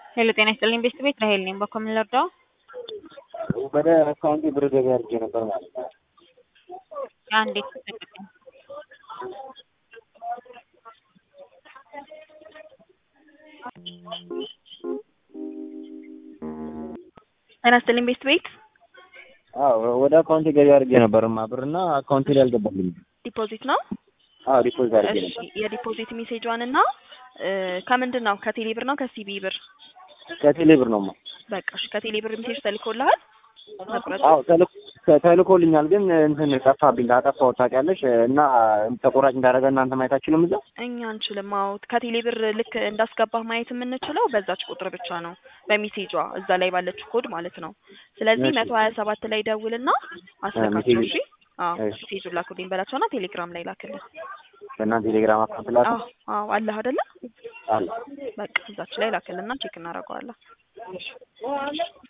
ሄሎ ጤና ይስጥልኝ ቤስት ቤት ራሄል ነኝ። በኮ ምን ልርዳው? ወደ አካውንቴ ብር ገቢ አድርጌ ነበር ማለት ነው። አንዴ ተጠቅቀኝ። ጤና ይስጥልኝ ቤስት ቤት አዎ ወደ አካውንቴ ገቢ አድርጌ ነበርማ ብር እና አካውንቴ ላይ አልገባልኝም። ዲፖዚት ነው። አዎ ዲፖዚት አድርጌ እሺ ነበር። የዲፖዚት ሜሴጇን እና ከምንድን ነው ከቴሌ ብር ነው ከሲቢ ብር? ከቴሌ ብር ነውማ። በቃ እሺ ከቴሌ ብር ሜሴጅ ተልኮልሃል? መቁረጡ አዎ ተልኮ- ተልኮልኛል ግን እንትን ጠፋብኝ አጠፋሁት ታውቂያለሽ እና ተቆራጭ እንዳደረገ እናንተ ማየት አትችሉም እዛ እኛ አንችልም። አዎ ከቴሌ ብር ልክ እንዳስገባህ ማየት የምንችለው በዛች ቁጥር ብቻ ነው፣ በሜሴጇ እዛ ላይ ባለችው ኮድ ማለት ነው። ስለዚህ እሺ። መቶ ሀያ ሰባት ላይ ደውልና አስልካቸው። ሜሴጅ- እሺ አዎ እሺ። ሜሴጁን ላኩልኝ በላቸውና ቴሌግራም ላይ ላክልን። በእናንተ ቴሌግራም አካውንት ላክ አዎ አዎ አለህ አይደለ? አለ በቃ እዛች ላይ ላክልና ቼክ እናደርገዋለን።